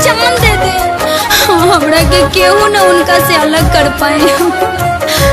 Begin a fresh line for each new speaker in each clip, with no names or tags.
जान दे दे हमरा के केहू न उनका से अलग कर पाए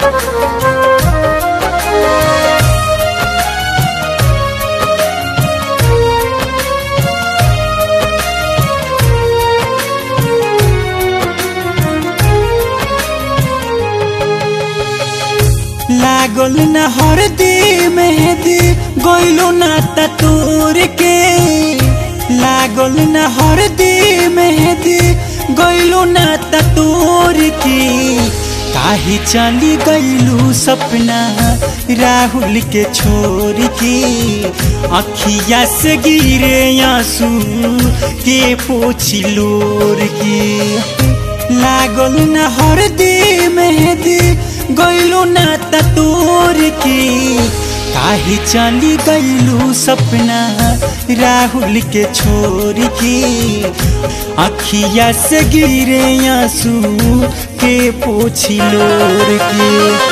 लागल न हरदी मेहदी गइलो ना तूर के लागल न हरदी मेहदी गइलो ना तूर के काहे चली गइलू सपना राहुल के छोड़ के अखिया से गिरे आंसू के पोछी लोर के लागल न हरदी मेहदी गइलू ना तोर के काहे चली गइलू सपना राहुल के छोड़ के अखिया से गिरे आंसू के पोछी लोर के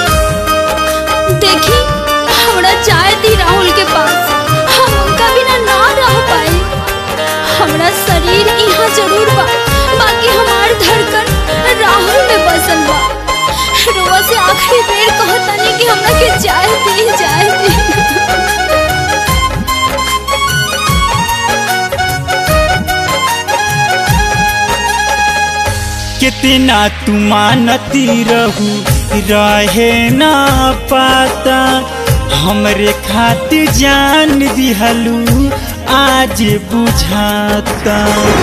देखी हमरा चाय दी राहुल के पास हम उनका बिना ना रह पाए हमरा शरीर यहाँ जरूर बा बाकी हमार धड़कन राहुल में बसल बा रोवा से आखिरी बेर कहतानी कि हमरा के चाय दी चाय दी
कितना तू मानती रहू रहे ना पाता हमरे खातिर जान दिहलू आज बुझाता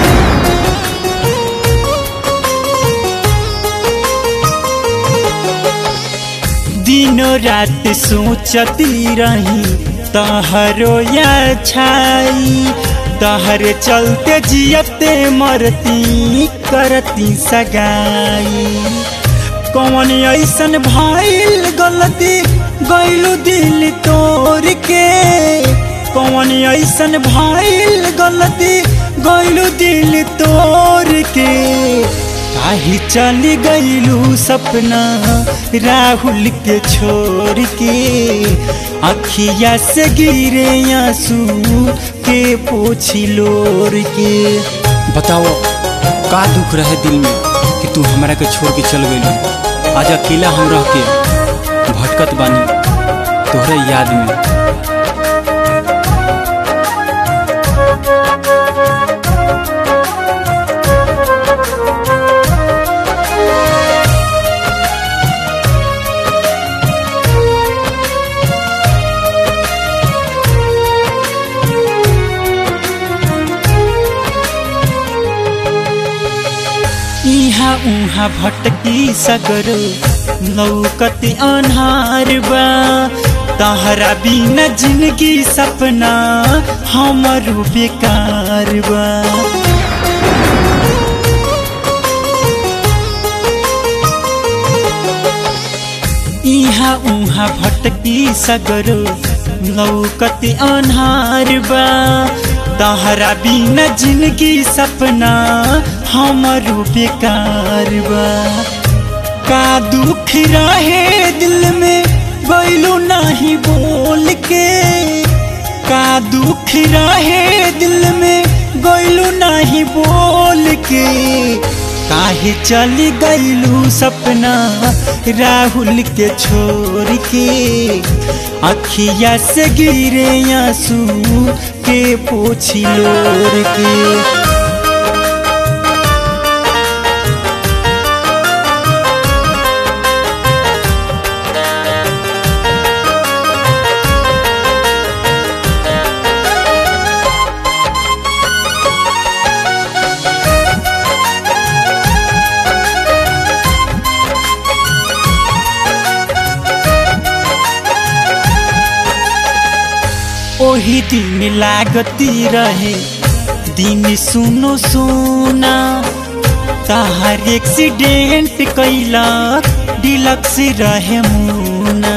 दिनों रात सोचती रही तहरो या छाई तहरे चलते जियते मरती करती सगाई कौन ऐसन भइल गलती गइलू दिल तोड़ के कौन ऐसन भइल गलती गइलू दिल तोड़ के काहे चली गइलू सपना राहुल के छोड़ के अखिया से गिरे आंसू के पोछी लोर के
बताओ का दुख रहे दिल में कि तू हमरा के छोड़ के चल गइल आज अकेला हम रह के भटकत बानी तोहरे याद में
इहाँ उहाँ भटकी सगर लौकत अन्हार बा तहरा बिना जिंदगी सपना हमरो बेकार बा इहाँ उहाँ भटकी सगर लौकत अन्हार बा तहरा बिना जिंदगी सपना हमरो बेकार बा का दुख रहे दिल में गइलू नहीं बोल के का दुख रहे दिल में गइलू नहीं बोल के काहे चली गइलू सपना राहुल के छोड़ के अखिया से गिरे आंसू के पोछी लोर के ओही दिन लागती रहे दिन सुनो सोना तहार एक्सीडेंट कैला डिलक्स रहे मुना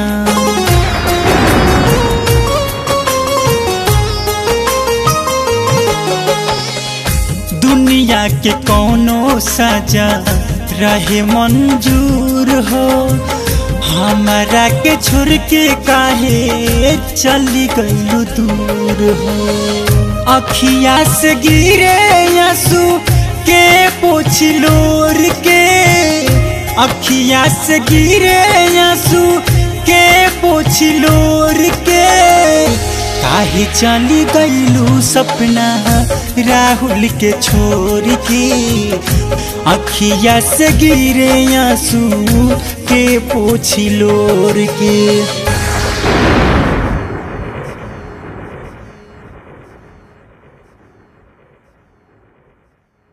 दुनिया के कोनो सजा रहे मंजूर हो हमारा के छोड़ के काहे चली गइलू दूर हो अखिया से गिरे आंसू के पोछलोर के अखिया से गिरे आंसू के पोछलोर के काहे चली गईलू सपना राहुल के छोड़ के अखिया से गिरे आंसू के पोछलोर के